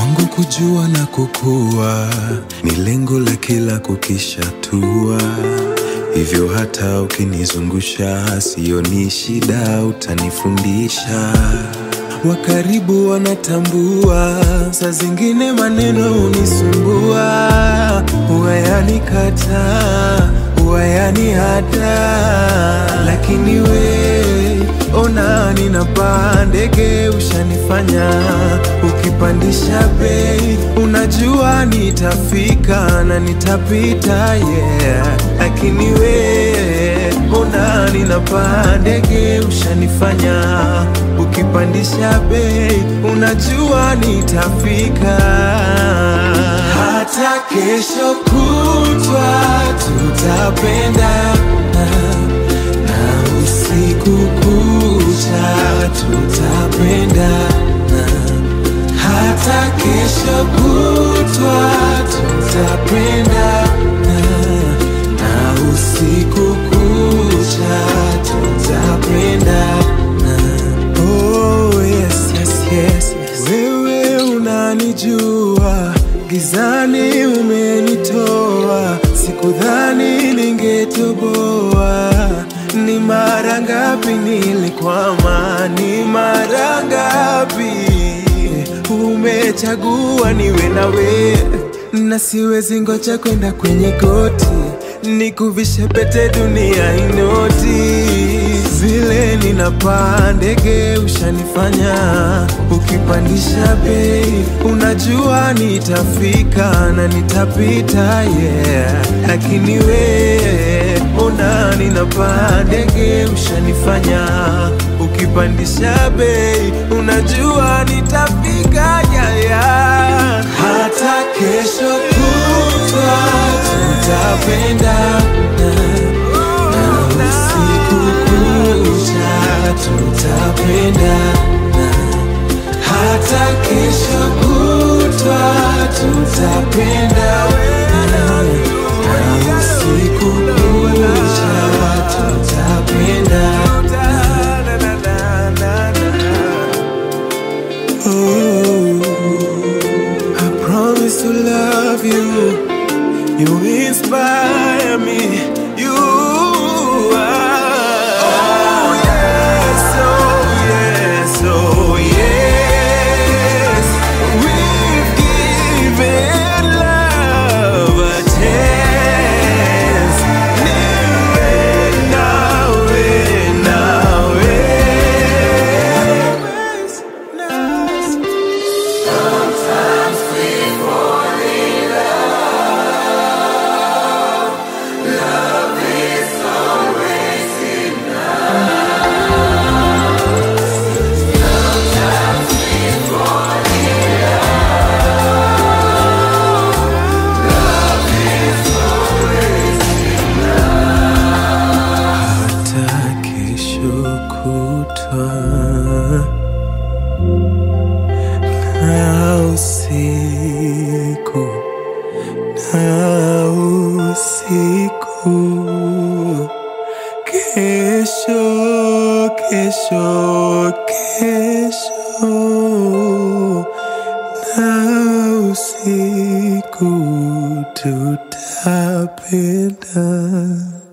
Kwangu kujua na kukua ni lengo la kila kukishatua, hivyo hata ukinizungusha sioni shida, utanifundisha. Wa karibu wanatambua, saa zingine maneno hunisumbua, huwa yanikataa, huwa yanihata, lakini we ona ninapaa ndege, ushanifanya ukipandisha bei, unajua nitafika na nitapita, yeah. Lakini we ona ninapaa ndege, ushanifanya ukipandisha bei, unajua nitafika. Hata kesho kutwa tutapendana na usiku kucha tutapendana, hata kesho kutwa tutapendana, na usiku kucha tutapendana. Oh, yes, yes, yes, yes. Wewe unanijua, gizani umenitoa, sikudhani ningetoboa. Ni mara ngapi nilikwama, ni mara ngapi umechagua niwe nawe, na siwezi ngoja kwenda kwenye goti nikuvishe pete dunia inoti vile ninapaa ndege ushanifanya ukipandisha bei unajua nitafika na nitapita yeah lakini we ona ninapaa ndege ushanifanya ukipandisha bei unajua nitafika yeah, yeah. hata kesho kutwa tutapendana na usiku kucha tutapendana, hata kesho kutwa tutapendana na usiku kucha tutapendana. Oh, I promise to love you. You inspire me. You are. Oh yes, oh yes, oh yes. We've given love a chance. Niwe nawe, nawe. hata kesho kutwa na usiku na usiku kesho kesho kesho na usiku tutapenda